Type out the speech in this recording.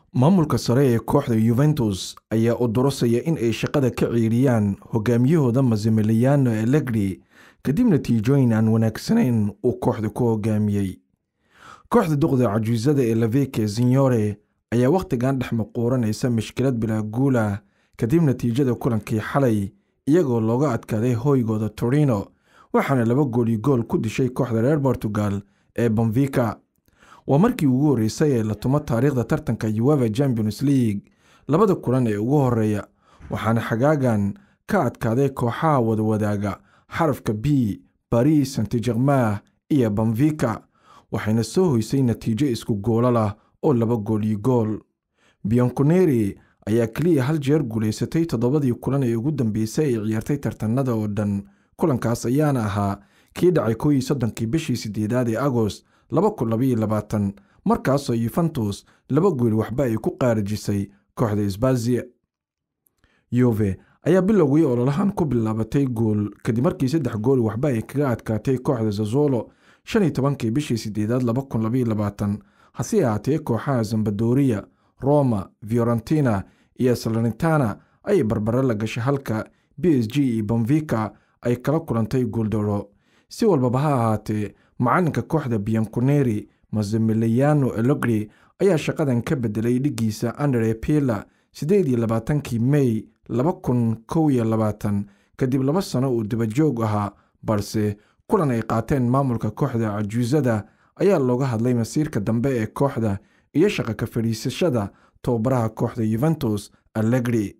maamulka sare ee kooxda yuventus ayaa u durasaya in ay shaqada ka ciiriyaan hogaamiyahooda masimiliano allegri kadib natiijooyin aan wanaagsanayn uu kooxda ku hogaamiyey kooxda duqda cajuusada ee laveke signore ayaa wakhtigan dhex maquuranaysa mashkilad bilaa guulah kadib natiijada kulankii xalay iyagoo looga adkaaday hooygooda torino waxaana laba gooli gool ku dishay kooxda reer portugal ee bonvika waa markii ugu horreysay ee la tumo taariikhda tartanka ueva champions league labada kulan ee ugu horeeya waxaana xagaagan ka adkaaday kooxaha wadawadaaga xarafka b baris saint germain iyo bonvika waxayna soo hoysay natiijo isku goolo lah oo laba gooliyo gool bianconeri ayaa keliya hal jeer guulaysatay toddobadii kulan ee ugu dambeysay ay ciyaartay tartanada oo dhan kulankaas ayaana ahaa kii dhacay koo iyo soddonkii bishii sideedaad ee agost laba kun labaiyo labaatan markaasoo yuventus laba gool waxba ay ku qaarajisay kooxda isbaziya yuve ayaa bilowgii ololahan ku bilaabatay gool kadib markii saddex gool waxba ay kaga adkaatay kooxda zazolo shan iyo tobankii bishii sideedaad laba kun labaiyo labaatan hase ahaatee kooxaha zambadoriya roma fiorentina iyo salernitana ayay barbaro la gashay halka b s g iyo bonvika ay kala kulantay gooldaro si walbaba ha ahaatee macalinka kooxda bianconeri masimiliano elogri ayaa shaqadan ka bedelay dhigiisa andre pila siddeed iyo labaatankii mey laba kun kow iyo labaatan kadib laba sano uu dabajoog ahaa balse kulan ay qaateen maamulka kooxda cajuusada ayaa looga hadlay masiirka dambe ee kooxda iyo shaqa ka fadhiisashada tababaraha kooxda yuventus allegri